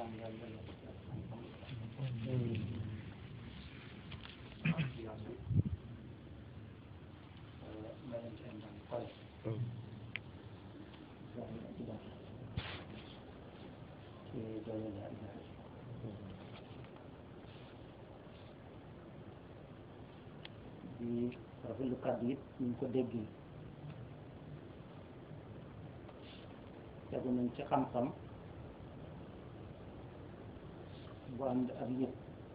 di rafetlu kàddu it ñu ko déggee tegu nañ ci xam-xam bu ànd ak yëpp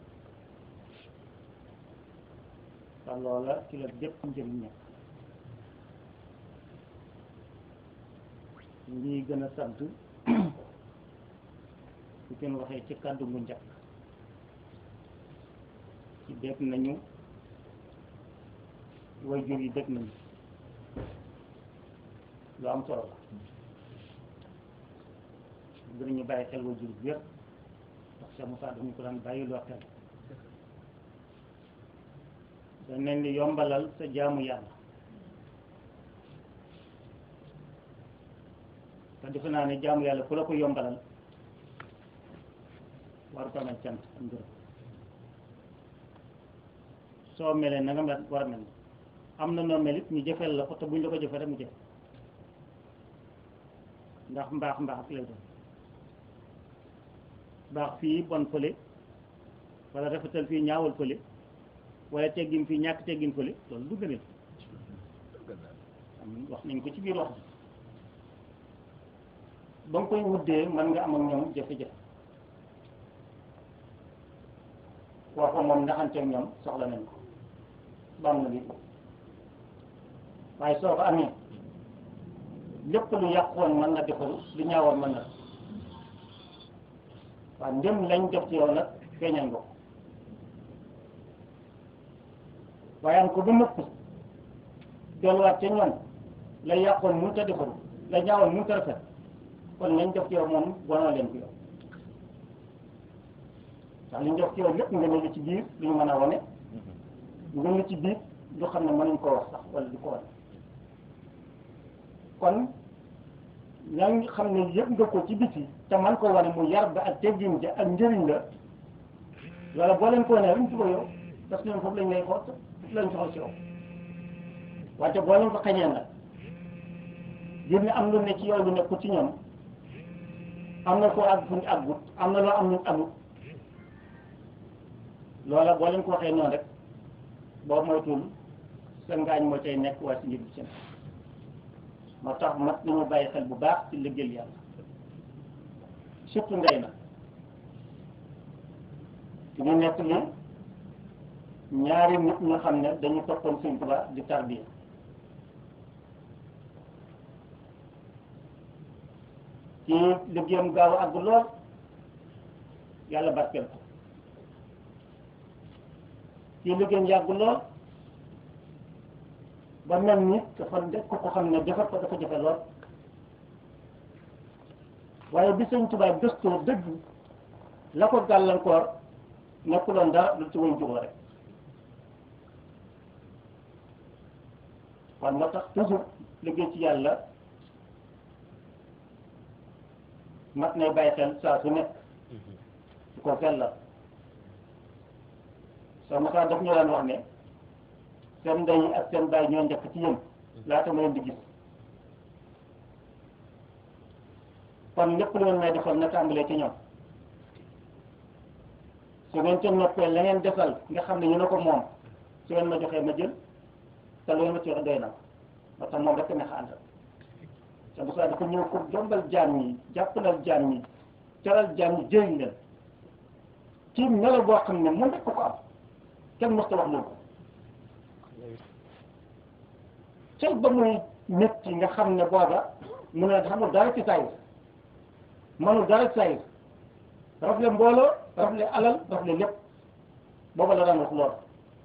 te loola ci la bépp njëriñ nekk ngi gën a sant su kenn waxee ci kàddu bu njëkk ci dégg nañu way jur yi dégg nañu lu am solo la dinañu bàyyi xel way jur bi yëpp ndax Cheikh Moussa dañu ko daan bàyyi loo xel dañ leen di yombalal sa jaamu yàlla te defe naa ne jaamu yàlla ku la ko yombalal war ko amal cant ak ngërëm soo melee na nga mel war a mel am na noo mel it ñu jëfeel la ko te buñ la ko jëfee rek mu jëf ndax mbaax mbaax ak lay doon baax fii bon fële wala rafetal fii ñaawal fële wala teggin fii ñàkk teggin fële loolu du gënal am wax nañ ko ci biir wax ba nga koy wuddee mën nga am ak ñoom jafe-jafe wax ko moom ndaxanteeg ñoom soxla nañ ko ba am na lii waaye soo ko amee lépp lu yàqoon mën na defaru lu ñaawoon mën na waaw ndem lañ def ci yow nag feeñal nga ko waaye am ko bu nëpp delluwaat ca ñoom la yàqoon mënut a defaru la ñaawoon mënut a rafet kon lañ def ci yow moom bonoo leen ko yow ndax li ñu def ci yow lépp nga ne lu ci biir lu ñu mën a wane nga ne ci biir lu xam ne mënuñ koo wax sax wala du ko wane kon yaa ngi xam ne yëpp nga ko ci biti te man ko wane mu yar ba ak teggin ja ak njëriñ la wala boo leen ko wane luñ ci ko yow parce que ñoom foofu lañ lay xool foofu lañ soxal ci yow wante boo leen ko xañee nag gis ne am lu ne ci yow lu nekku ci ñoom am na koo àgg fu ñu àggut am na loo am ñu amut loola boo leen ko waxee noonu rek boo moytuwul sa ngaañ moo cay nekk waaye si njëg bi seen moo tax mat nañu bàyyi xel bu baax ci liggéeyal yàlla surtout ndey na ci ñu nekk li ñaari nit ñu xam ne dañu toppoon Sëñ Tuubaa di tarbiya ci liggéeyam gaaw a àgg lool yàlla barkeel ko ci liggéeyam yàgg lool ba mel ni dafa def ko ko xam ne defar ko dafa jafe lool waaye bi Sëñ Tuubaa gëstoo dëgg la ko gàllankoor nekkuloon dara lu ci woon juboo rek kon moo tax toujours liggéey ci yàlla mat nay bàyyi xel saa su nekk su ko sellal soo mosaa daf ñu daan wax ne seen ndey ak seen baay ñoo njëkk ci yéen laata ma leen di gis kon lépp lu ngeen may defal na tàmbalee ci ñoom su ngeen ca noppee la ngeen defal nga xam ne ñu ne ko moom su ngeen ma joxee ma jël te lu ngeen ma ci wax doy na moo tax moom rek neex a àndal te bu saa dafa ñëw pour jombal jaam ñi jàppalal jaam ñi teral jaam ñi jëriñ leen ci melo boo xam ne moom rek ko ko am kenn mos ta wax loolu cel ba muy nit yi nga xam ne booba mu ne xamul dara ci sayir mënul dara ci sayir rafle mbooloo rafle alal rafle lépp booba la daan wax lool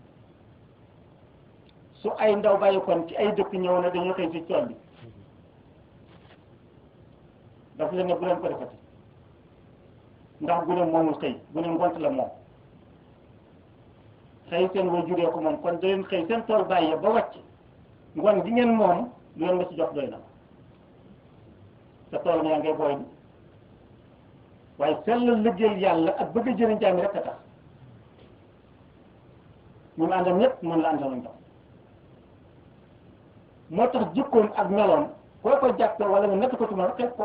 su ay ndaw bàyyi kon ci ay dëkk ñëw na dañuy xëy ci tool bi daf leen ne bu leen ko defati ndax gune moomul xëy gune ngont la moom xëy seen way juree ko moom kon da leen xëy seen tool bàyyi ba wàcc ngoon gi ngeen moom lu leen ma ci jox doy na te tool yaa ngay booy bi waaye sellal liggéeyal yàlla ak bëgg a jëriñ jaam yi rek a tax ñu mu àndal ñëpp mën la àndaloon tax moo tax jikkoom ak meloom koo ko jàppe wala nga natt ko ci moom xeeb ko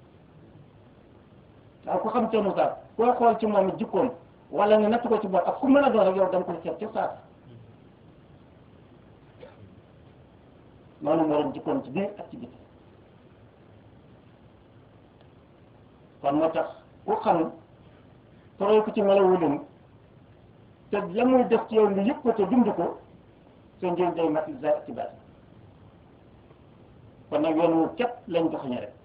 waaw ku xam teenu saar koo xool ci moom jikkoom wala nga natt ko ci moom ak ku mën a doon rek yow da nga koy xeeb ci saar noonu moo doon jikkoom ci biir ak ci biti kon moo tax ku xam toroy ko ci melawu leen te la muy def ci yow nga yëg ko te dund ko sa njëriñ day mat za ci baat kon nag yoon wu képp lañ doxañe rek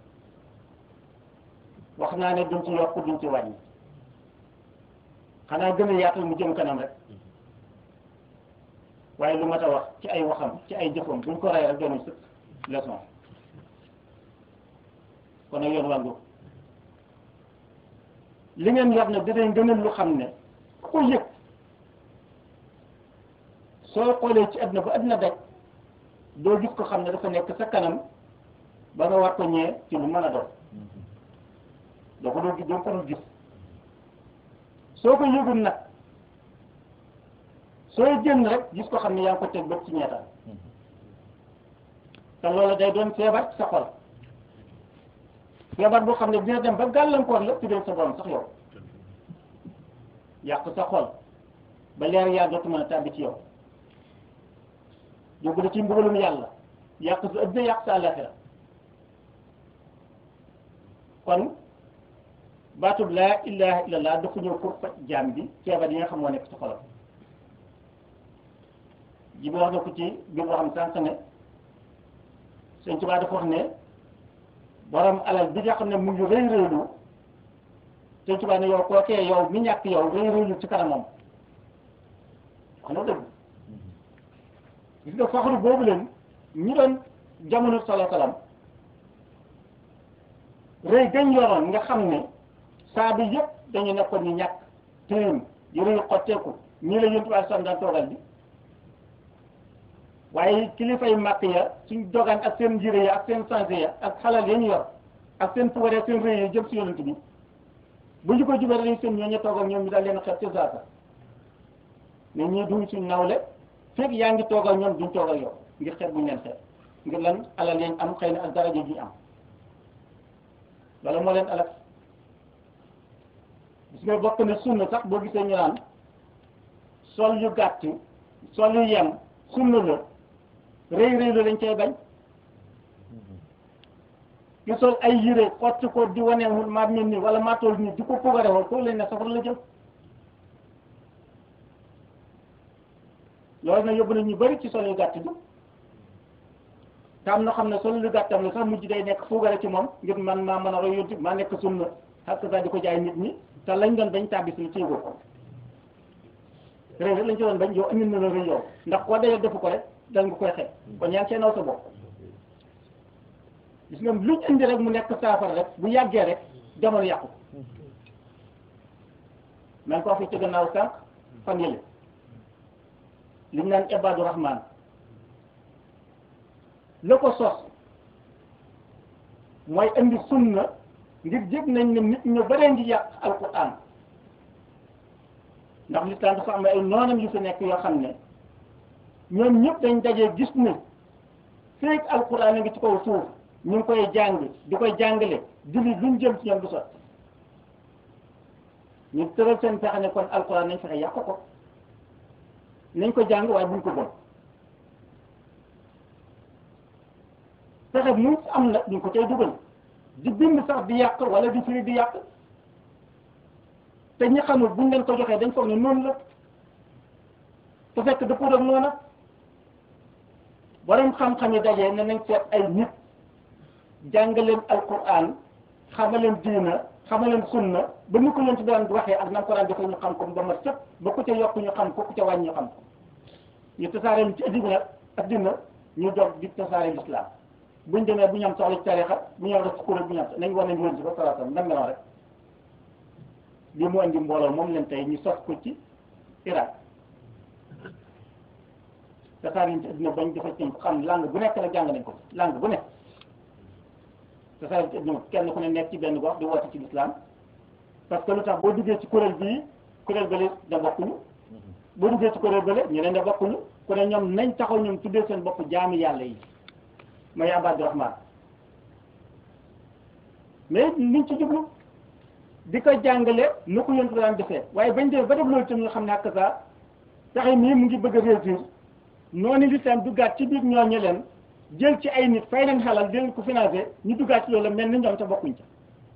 wax naa ne duñ ci yokk duñ ci wàññi xanaa gën a yaatal mu jëm kanam rek waaye lu mat a wax ci ay waxam ci ay jëfam buñ ko rey rek doon sëkk leçon kon nag yoon wàngu li ngeen yor nag dinañ gën a lu xam ne ku ko yëg soo xoolee ci àdduna ba àdduna daj doo gis ko xam ne dafa nekk sa kanam ba nga war ko ñee ci lu mën a doon doo ko doo gis doo ko dul gis soo ko yëgul nag sooy génn rek gis ko xam ne yaa ngi ko teg bët ci ñeetaan te loolu day doon feebar sa xol feebar boo xam ne dina dem ba gàllankoor la tuddee sa borom sax yow yàq sa xol ba leer yaa dootu mën a tàbbi ci yow yóbbu la ci mbugalum yàlla yàq sa ëddina yàq sa àllaaxira kon baatub laa ilaha illallah dafa ñëw pour faj jaam bi feebar yi nga xam moo nekk ci xolam ji bi wax na ko ci biir boo xam sànq ne Sëñ Tuubaa dafa wax ne borom alal bi nga xam ne mu ngi rëy rëylu Sëñ Tuubaa ne yow kookee yow mi ñàkk yow rëy rëylu ci kanamam wax na dëgg gis nga faxru boobu leen ñi doon jamono sala salam rëy gañ yoroon nga xam ne saa bi yëpp dañu nekkoon ñu ñàkk téem yëre yu xotteeku ñii la yontu bi sam daan toogal bi waaye kilifay màkk ya suñ dogaan ak seen njire ya ak seen sensé ya ak xalal ya ñu yor ak seen pugaree seen rëy ya jëm si yonent bi bu ñu ko jubee dañuy seen ñoo ñu toog ak ñoom ñu daal leen xeet ci saasa ne ñii duñ suñ nawle fekk yaa ngi toog ak ñoom duñ toog ak yow ngir xeet buñ leen xeet ngir lan alal yañ am xëy na ak daraja ji am loolu moo leen alal gis nga bokk ne sunna sax boo gisee ñu naan sol yu gàtt sol yu yem sunna la rëy rëy la lañ cay bañ ki sol ay yére xotti ko di waneewul maa mel nii wala maa toll nii di ko pogare woon kooku lañ ne safara la jëm loolu nag yóbbu na ñu bari ci sol yu gàtt bi te am na xam ne sol yu gàttam la sax mujj day nekk pogare ci moom ngir man maa mën a roy yonti maa nekk sunna xak sax di ko jaay nit ñi te lañ doon bañ tàbbi si ci yëgoo ko rëy rek lañ ci doon bañ yow andil na la rëy yow ndax koo dee defu ko rek dal nga koy xeeb kon yaa ngi cee naw sa bopp gis nga luñ indi rek mu nekk saafara rek bu yàggee rek jamono yàqu man koo fi ci gannaaw sànq fan yële liñ naan ibadu rahman la ko sos mooy indi sunna ngir jëg nañ ne nit ñu baree ngi yàq alquran ndax lislaam dafa am ay noonam yu fi nekk yoo xam ne ñoom ñëpp dañ dajee gis ne feek alquran a ngi ci kaw suuf ñu ngi koy jàng di koy jàngale julli luñ jëm ci ñoom du sotti ñu tëral seen fexe ne kon alquran nañ fexe yàq ko nañ ko jàng waaye buñ ko bon fexe mu am nag duñ ko cay dugal di bind sax di yàq wala di firi di yàq te ñi xamul buñ leen ko joxee dañ foog ne noonu la te fekk dëppoo ak noona borom xam-xam yi dajee ne nañ seet ay nit jàngaleen alquran xamaleen diina xamaleen sunna ba ñu ko leen ci daan waxee ak nam ko daan defee ñu xam ko ba ma sëpp ba ku ca yokk ñu xam ko ku ca wàññi ñu xam ko ñu tasaare lu ci addina addina ñu dog di tasaare l'islam buñ demee bu ñu am soxla ci tarixa bu ñu am rek kuréel bu ñu am nañ war nañ leen si ba salatam nam meloon rek li mu andi mbooloo moom leen tey ñu sos ko ci Irak tasaare ñu ci addina bañ dafa ci xam langue bu nekk nag jàng nañ ko langue bu nekk tasaare ci addina kenn ku ne nekk ci benn gox di woote ci l'islam parce que lu tax boo duggee ci kuréel bii kuréel bële da bokkuñu boo duggee ci kuréel bële ñeneen da bokkuñu ku ne ñoom nañ taxaw ñoom tuddee seen bopp jaami yàlla yi mooy Abadu Rahman mais liñ ci jublu di ko jàngale nu ko yontu daan defee waaye bañ dee ba def loolu tam nga xam ne ak saa taxe mii mu ngi bëgg a réussir noonu lislaam duggaat ci biir ñooñu leen jël ci ay nit fay leen xalal di leen ko financé ñu duggaat ci loolu mel ni ñoom te bokkuñ ca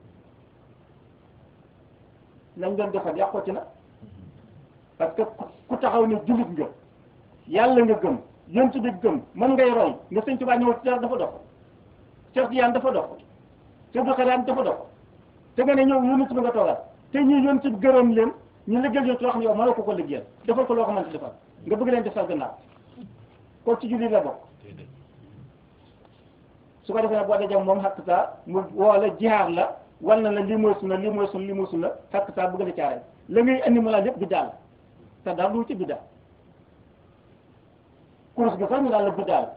lañ doon defar yàqooti na parce que ku taxaw ne jullit nga yàlla nga gëm yontu bi gëm mën ngay roy nga sëñ Tuubaa ñëw ci dara dafa dox Cheikh Tijaan dafa dox Cheikh Abdou Khadre dafa dox te nga ne ñëw yonent bi nga toogal te ñi yonent bi gërëm leen ñu liggéey yonent loo xam ne yow mënoo ko ko liggéeyal defal ko loo xamante defal nga bëgg leen defal gannaaw kooku ci jullit la bokk su ko defee nag boo dajee moom xakk saa mu woo la jihaar la wal na la lii mooy sunna lii mooy sunna lii mooy sunna xakk saa bëgg la caare la ngay andi mu la lépp biddaa la te daal lu ci biddaa course bi sax ñu daal la biddaa la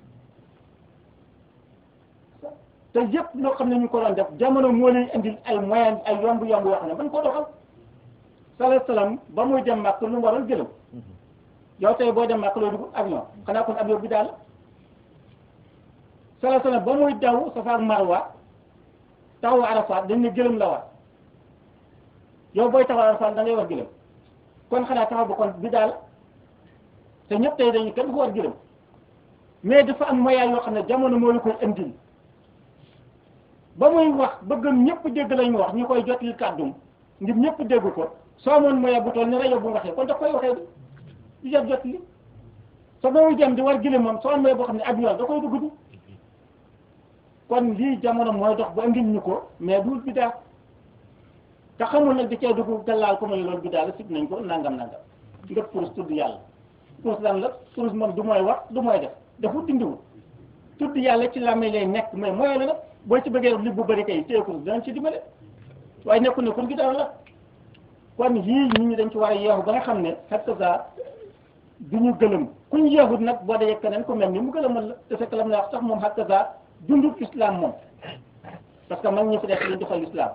te yëpp loo xam ne ñu ko doon def jamono moo leen indil ay moyen ay yomb yomb yoo xam ne ban ko doxal salaam salaam ba muy dem màkk lu mu waroon gëlëm yow tey boo dem màkk loo dugg avion xanaa kon avion bi daal salaam salaam ba muy daw Safa ak Marwa taxawu Arafat dañ ne gëlëm la war yow booy taxaw Arafat da ngay war gëlëm kon xanaa taxaw ba kon bi daal te ñëpp tey dañu kenn du ko war gëlëm mais dafa am moyen yoo xam ne jamono moo la koy indil ba muy wax bëggam ñëpp dégg lañ wax ñu koy jotli kàddum ngir ñëpp dégg ko soo amoon moyen bu toll ni rajo bu waxee kon daf koy waxee di jot jotli soo ba muy dem di war gëlëm moom soo amoon moyen boo xam ne avion da koy dugg di kon lii jamono mooy dox ba indil ñu ko mais du bidaa te xamul nag di cee dugg gàllaal ko ma ne loolu bidaa la sib nañ ko nangam nangam nga pour tudd yàlla pour lan la pour moom du mooy wax du mooy def dafa dindiwul tudd yàlla ci làmmiñ lay nekk mais mooy la nag boo ci bëggee def li bu bëri kay téye ko danañ ci dimbale waaye nekkul ne kon bidaa la kon yii nit ñi dañ ci war a yeexu ba nga xam ne xet sa du ñu gëlëm ku ñu yeexut nag boo dee keneen ku mel ni mu gëlëmal la te fekk lam na wax sax moom xet sa dundul islam moom parce que mag ñi fi nekk lañ defal islam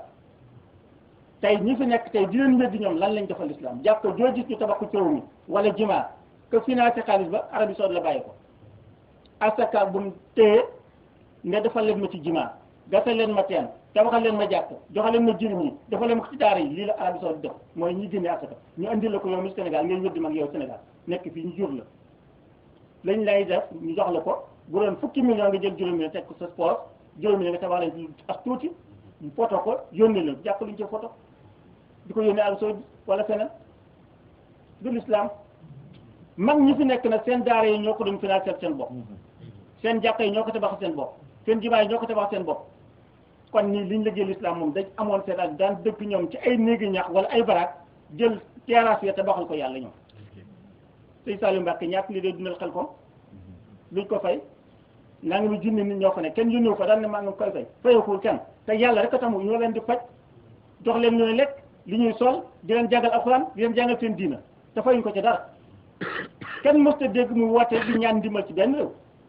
tey ñi fi nekk tey di leen weddi ñoom lan lañ defal islam jàpp ko joo gis ñu tabax ko coow mi wala jima que financé xaalis ba Arabie Saoudite la bàyyi ko asaka bu mu téye nga defal leen ma ci jima gasal leen ma teen tabaxal leen ma jàpp joxal leen ma jirim yi defal leen ma ci daara yi lii la Arabie Saoudite def mooy ñi génne asaka ñu andi la ko yow mi Sénégal ngay weddi mag yow Sénégal nekk fii ñu jur la lañ lay def ñu jox la ko bu doon fukki million nga jël juróomi teg ko sa sport juróomi nga tabax leen ak tuuti ñu photo ko yónnee leen jàpp luñ ci photo di ko yónnee Arabie Saoudite wala feneen du l'islam mag ñi fi nekk nag seen daara yi ñoo ko doon financer seen bopp seen jàkka yi ñoo ko tabax seen bopp seen jimaa yi ñoo ko tabax seen bopp kon nii liñ liggéey l'islam moom dañ amoon seen ak daan dëkk ñoom ci ay néegi ñax wala ay baraak jël terrasse ya tabaxal ko yàlla ñoom sëñ Saliou Mbacke ñaata li dee dundal xel ko luñ ko fay naa ngi mu junni nit ñoo ko ne kenn yónniwu fa daan ne maa ngi koy fay fayakul kenn te yàlla rek a tax mu ñoo leen di faj jox leen ñooy lekk li ñuy sol di leen jàngal alxuraan di leen jàngal seen diina te fayuñ ko ci dara kenn mësta dégg mu woote di ñaan ndimbal ci benn réew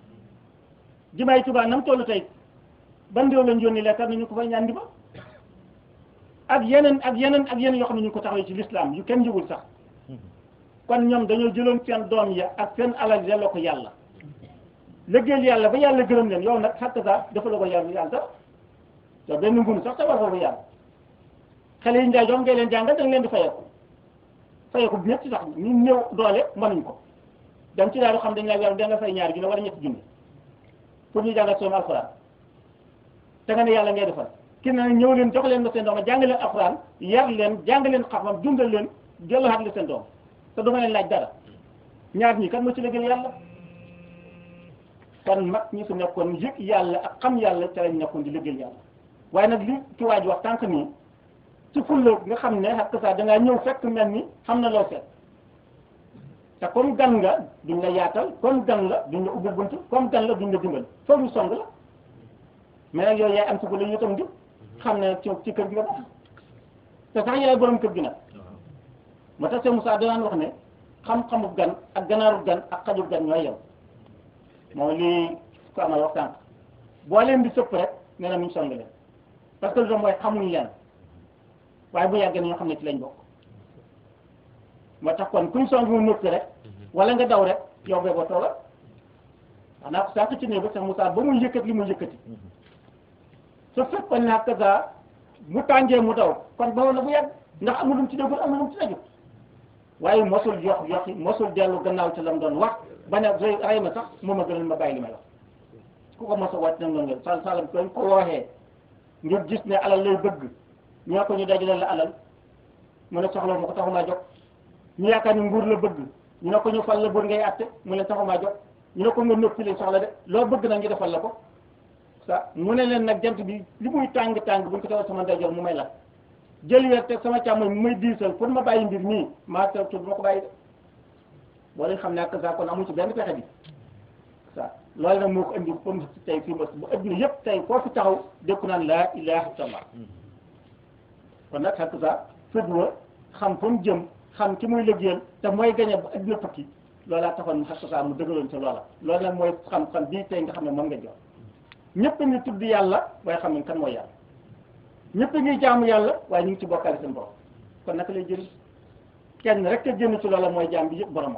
jimaay Tuubaa nam tollu tey ban réew lañ yónni lekkar na ñu ko fay ñaan ndimbal ak yeneen ak yeneen ak yeneen yoo xam ne ñu ko taxawee ci l'islam yu kenn yëgul sax kon ñoom dañoo jëloon seen doom ya ak seen alal delloo ko yàlla liggéeyal yàlla ba yàlla gërëm leen yow nag xatta sa dafa la ko yàlla yàlla sax yow benn ngunu sax tabar foofu yàlla xale yi njaay jox ngay leen jàngal da nga leen di fayeeku fayeeku bi ñetti sax ñu néew doole mënuñ ko dem ci daal xam dañ la yàlla da nga fay ñaari junne wala ñetti junne pour ñu jàngal seen alxuraan te nga ne yàlla ngay defal ki ne ñëw leen jox leen ma seen doom jàng leen alxuraan yar leen jàng leen xam-xam dundal leen delluwaat la seen doom te duma leen laaj dara ñaar ñi kan moo ci liggéeyal yàlla kon mag ñi fi nekkoon yëg yàlla ak xam yàlla ca lañ nekkoon di liggéeyal yàlla waaye nag li ci waaj wax tànk nii ci fulla nga xam ne xakk saa dangaa ñëw fekk mel ni xam na loo seet te comme gan nga duñ la yaatal comme gan la duñ la ubbi bunt comme gan la duñ la dimbal foog ñu song la mais nag yooyu yaay am ci fulla ñu tam di xam ne ci ci kër gi nga baax te sax yaay borom kër gi nag moo tax Seydou Moussa danaan wax ne xam-xamu gan ak ganaaru gan ak xaju gan ñooy yow mooy lii ko amal wax tànk boo leen di sëpp rek nee na mu song leen parce que lu tax mooy xamuñ leen waaye bu yàggee ñoo xam ne ci lañ bokk moo tax kon kuñ song mu nëkk rek wala nga daw rek yow bee ba tooga wax naa ko sànq ci ne ba sax Moussa ba muy yëkkati li muy yëkkati su fekkoon ne ak sa mu tàngee mu daw kon ba woon na bu yàgg ndax amul lu mu ci déggul amul lu mu ci déggul waaye mosul yox yoxi mosul dellu gannaaw ci la mu doon wax ba ne rey rey ma sax moom a gënal ma bàyyi li may wax ku ko mos a wàcc nag noonu nga sal salam koñ ko waxee ngir gis ne alal lay bëgg ñoo ko ñu dajale la alal mu ne soxla ma ko taxumaa jóg ñu yaakaar ni nguur la bëgg ñu ne ko ñu fal la buur ngay àtte mu ne taxumaa jóg ñu ne ko nga noppi li soxla de loo bëgg nag ñu defal la ko sa mu ne leen nag jant bi li muy tàng tàng buñ ko tawal sama ndeyjoor mu may la jël weer teg sama càmmoñ mu may diisal pour ma bàyyi mbir nii maa teew tu ma ko bàyyi de boo leen xam ne ak sa kon amu ci benn pexe bi sa loolu nag moo ko indi comme tey fii mos bu adduna yëpp tey foo fi taxaw dékku naan laa ilaha illallah kon nag xakk sa fëdwa xam fa mu jëm xam ki muy liggéeyal te mooy gañe ba adduna tukki loolaa taxoon mu xakk sa mu dëgaloon ci loola loolu nag mooy xam-xam bii tey nga xam ne moom nga jox ñëpp a ngi tudd yàlla waaye xam ne kan mooy yàlla ñëpp a ngi jaamu yàlla waaye ñu ngi ci bokkaale seen borom kon naka lay jëriñ kenn rek a génn ci loola mooy jaam bi yëpp boromam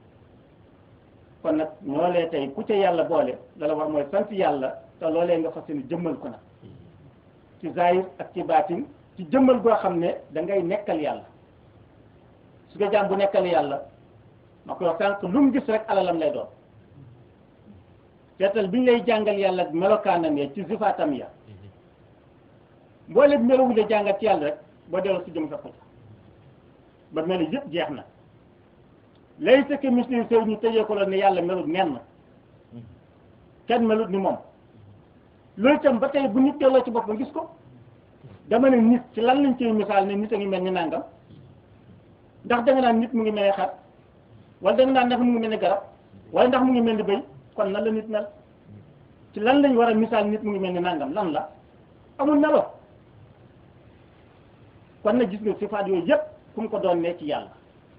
kon nag ñoolee tey ku ca yàlla boole lala war mooy sant yàlla te loolee nga fas yéene jëmmal ko nag ci zahir ak ci baatin ci jëmmal goo xam ne da ngay nekkal yàlla su nga jaam bu nekkal yàlla ma koy wax sànq lu mu gis rek alalam lay doon seetal bi ñu lay jàngal yàlla ak melokaanam ya ci sifaatam ya mboolem melowu la jàngal ci yàlla rek boo delloo si jëm fekk ko ba melo yëpp jeex na lay sëkk misli sew ñu tëjee ko la ne yàlla melut nenn kenn melut ni moom loolu itam ba tey bu nit delloo ci boppam gis ko dama ne nit ci lan lañ ciy misaal ne nit a ngi mel ni nangam ndax da nga naan nit mu ngi mel ni xar wala da nga naan ndax mu ngi mel ni garab wala ndax mu ngi mel ni bëy kon nan la nit mel ci lan lañ war a misaal nit mu ngi mel ni nangam lan la amul melo kon nag gis nga sifaat yooyu yëpp fu mu ko doon ne ci yàlla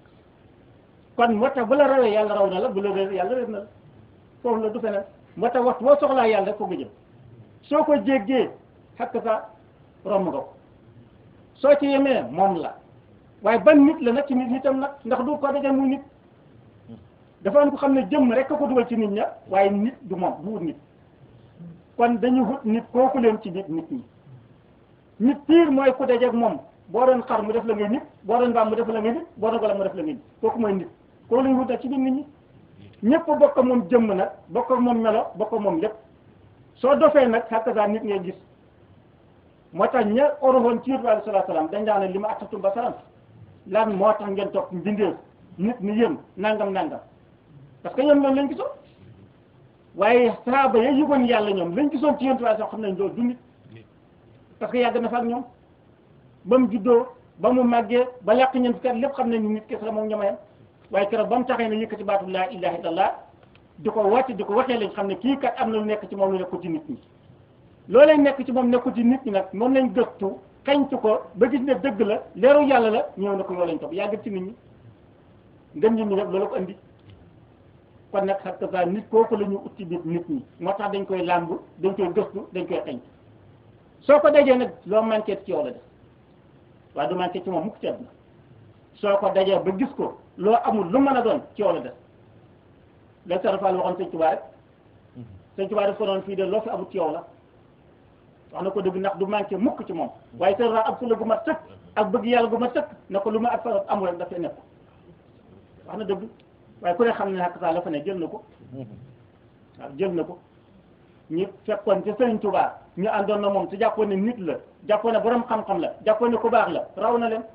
kon moo tax bu la rawee yàlla raw na la bu la réer yàlla réer na la foofu la du feneen moo tax waxtu boo soxlaa yàlla rek foofu nga jëm soo ko jéggee xakk sa romb nga ko soo ci yemee moom la waaye ban nit la nag ci nit nitam nag ndax du ko dajal muy nit dafa am ko xam ne jëmm rek ko dugal ci nit ña waaye nit du moom du wut nit kon dañu wut nit kooku leen ci nit nit ñi nit piir mooy ku dajeeg moom boo doon xar mu def la ngay nit boo doon mbaam mu def la ngay nit boo doon golo mu def la ngay nit kooku mooy nit kooku lañu wut nag ci biir nit ñi ñëpp bokk moom jëmm nag bokk moom melo bokk moom lépp soo dofee nag xakkasaa nit ngay gis moo tax ña oroxoon ci yonent bi alayhi salaatu salaam dañ daan ne li ma attatum ba salam lan moo tax ngeen topp mbindeef nit ni yéen nangam nangam parce que ñoom loolu lañ gisoon waaye saaba ya yëgoon yàlla ñoom lañ gisoon ci yonent bi sax xam nañ loolu du nit parce que yàgg na fa ak ñoom ba mu juddoo ba mu màggee ba làq ñeent kat lépp xam nañ ni nit kese la moom ñamayam waaye keroog ba mu taxee ne yëkkati baatu laa ilaha illallah di ko wàcc di ko waxee lañ xam ne kii kat am na lu nekk ci moom lu nekkul ci nit ñi loolee nekk ci moom nekkul ci nit ñi nag moom lañ gëstu kañtu ko ba gis ne dëgg la leeru yàlla la ñëw na ko yoo lañ topp yàgg ci nit ñi ngën ñi ñi nag loolu ko andi kon nag xam nga nit kooku la ñu ut ci biir nit ñi moo tax dañ koy làmb dañ koy gëstu dañ koy xañ soo ko dajee nag loo manqué ci yow la def waaye du manqué ci moom mukk ci àdduna soo ko dajee ba gis ko loo amul lu mën a doon ci yow la def la sarafal waxoon sëñ Tuubaa rek sëñ Tuubaa daf ko doon fii de loo fi amul ci yow la wax na ko dëgg ndax du manqué mukk ci moom waaye sarafal ab fula gu ma sëkk ak bëgg yàlla gu ma sëkk na ko lu ma ak fa amul rek dafay nekk wax na dëgg waaye ku ne xam ne xakk saa la fa ne jël na ko waaw jël na ko ñu fekkoon ci sëriñ Tuubaa ñu àndoon na moom te jàppoon ne nit la jàppoon ne borom xam-xam la jàppoon ne ku baax la raw na leen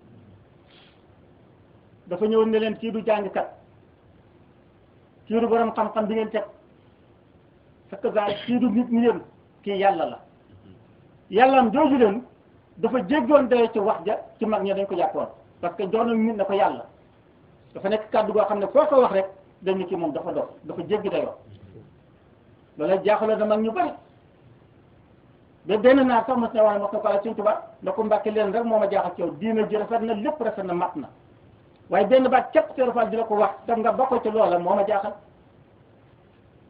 dafa ñëwoon ne leen kii du jàngkat kii du borom xam-xam bi ngeen teg fekk saa kii du nit ñi yéen kii yàlla la yàllaam jooju leen dafa jéggoon daye ci wax ja ci mag ñi dañ ko jàppoon parce que jox nañ nit na ko yàlla dafa nekk kàddu goo xam ne foo ko wax rek dañ ni kii moom dafa dox dafa jéggi dayoo loolu jaaxaloon na mag ñu bari ba benn naa sax mos na wax ne mos na ko ala Sëñ Tuubaa na ko mbàkke leen rek moo ma jaaxal ci yow diina ji rafet na lépp rafet na mat na waaye benn baat képp Seex Faal di la ko wax tam nga bokk ci loola moo ma jaaxal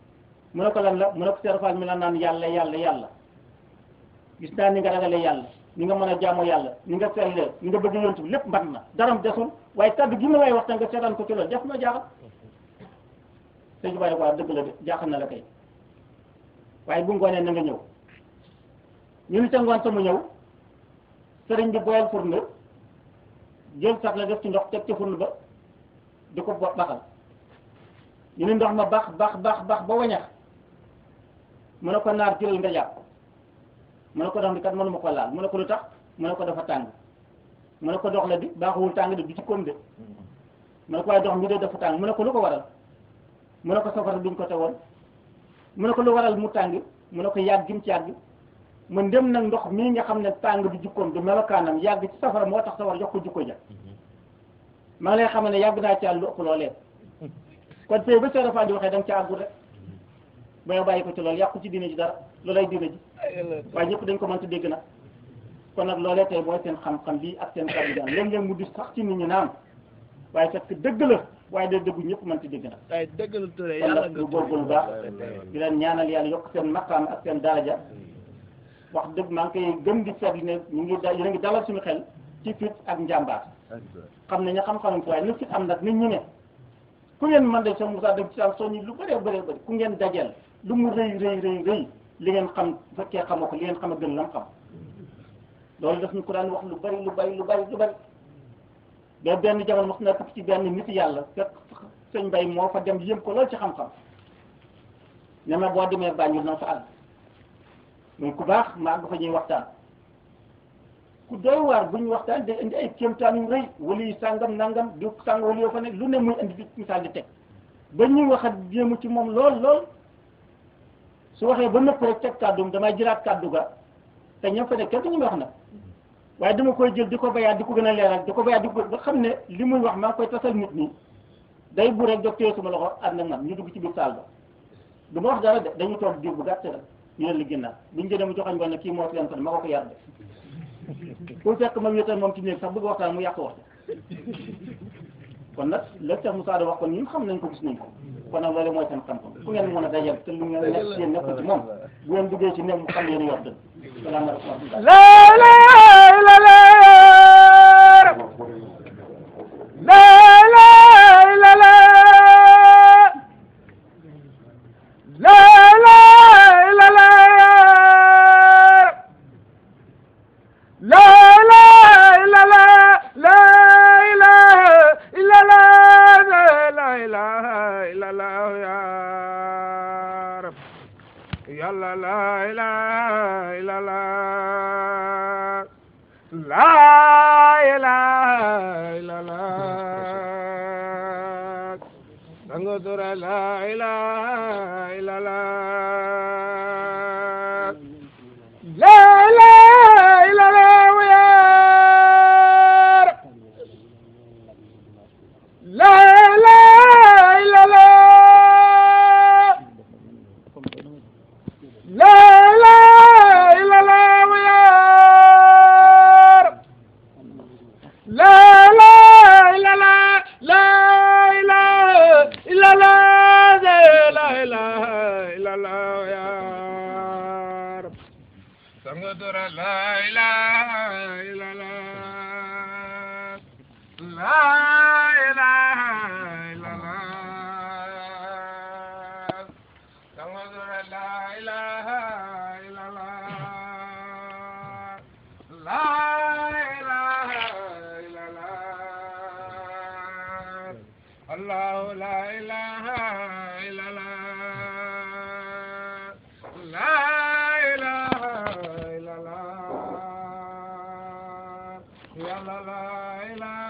mu ne ko lan la mu ne ko Seex Faal mi la naan yàlla yàlla yàlla gis naa ni nga ragale yàlla ni nga mën a jaamoo yàlla ni nga sellee ni nga bëgg yontu bi lépp mbat na daram desul waaye kaddu gi ma lay wax te nga seetaan ko ci loolu def na jaaxal sëñ bi bàyyi ko dëgg la de jaaxal na la kay waaye bu ngoonee na nga ñëw ñu ni ca ngoon sama ñëw sëriñ bi boyal fourne jël sax la def ci ndox teg ci fourne ba di ko bo- baxal ñu ni ndox ma bax bax bax bax ba wañax mu ne ko naar jëlal nga jàpp mu ne ko dox di kat mënuma ko laal mu ne ko lu tax mu ne ko dafa tàng mu ne ko dox la di baaxuwul tàng de du ci koom de mu ne ko waaye dox mi de dafa tàng mu ne ko lu ko waral mu ne ko safara duñ ko tegoon mu ne ko lu waral mu tàng mu ne ko yàgg gim ci yàgg mu ndem nag ndox mii nga xam ne tàng bi jikkoom du melokaanam yàgg ci safara moo tax safara jox ko jikko ja maa ngi lay xam ne yàgg naa ci àll lu ëpp loolee kon tey ba Seydou Fall di waxee da nga ca àggul rek ba yow bàyyi ko ci loolu yàqu ci diine ji dara loolay diine ji waaye ñëpp dañ ko mënta dégg nag kon nag loolee tey mooy seen xam-xam bi ak seen kàddu daan léeg-léeg mu di sax ci nit ñi naan waaye fekk dëgg la waaye de dëggu ñëpp mënta dégg nag ay dëggal Touré kon yàlla nag nga lu góorgóorlu baax di leen ñaanal yàlla yokk seen maqaam ak seen daraja wax dëgg maa ngi koy gëm di seetlu ne ñu ngi da yéen a ngi dalal suñu xel ci fit ak njàmbaar xam ne ña xam-xamuñ ko waaye na fit am nag nit ñi ne ku ngeen mën de sa Moussa dëgg ci am soññi lu bëree bëree bëri ku ngeen dajeel lu mu rëy rëy rëy rëy li ngeen xam bu fekkee xamoo ko li ngeen xam a gën lam xam loolu daf ñu ko daan wax lu bari lu bari lu bari lu bari ba benn jamono mos na tukki ci benn nit yàlla fekk sëñ Mbay moo fa dem yëm ko loolu ci xam-xam ne ma boo demee Banjul na fa àgg muy ku baax ma àgg fa ñuy waxtaan ku doy waar bu ñu waxtaan day indi ay kéemtaan yu rëy wala yu sàngam nangam du sàng wala yoo fa ne lu ne muy indi di misaal di teg ba ñuy wax ak jéemu ci moom lool lool su waxee ba nëpp rek teg kàddum damay jëlaat kàddu ga te ñoom fa ne kenn ñu wax nag waaye dama koy jël di ko bayaat di ko gën a leeral di ko bayaat di ko ba xam ne li muy wax maa ngi koy tasal nit ñi day bu rek jóg téye suma loxo ànd ak man ñu dugg ci biir saal ba du ma wax dara de dañuy toog diir bu gàtt rek ñu leen li ginnaaw buñu jëlee mu joxañ ko ne kii moo fi leen ko ne ma ko ko yar de pour fekk ma wéetal moom ci néeg sax bëgg waxtaan mu yàq wax kon nag la Cheikh Moussa wax kon ñun xam nañ ko gis nañ ko kon nag loolu mooy seen xam-xam fu ngeen mën a dajal te lu ngeen nekk ci yéen nekkul ci moom bu ngeen duggee ci néeg mu xam yéen yor dëgg salaamaaleykum wa rahmatulah la la la la la la la la la la la la la la la la ilaha illa la la ilaha illa la ya rab yàlla la ilaha illa la la ilaha illa la sango tura la ilaha illa la la ilaha illa la ya rab la ilaha illa la la ilaha illa la ya rab la ilaha illa la la ilaha illa la la ilaha illa la ya rab sangadura la ilaha illa la la ilaha illa la sangadura la ilaha illa la la ilaha illa la Allah la ilaha illa la la ilaha illa la ya la la ilaha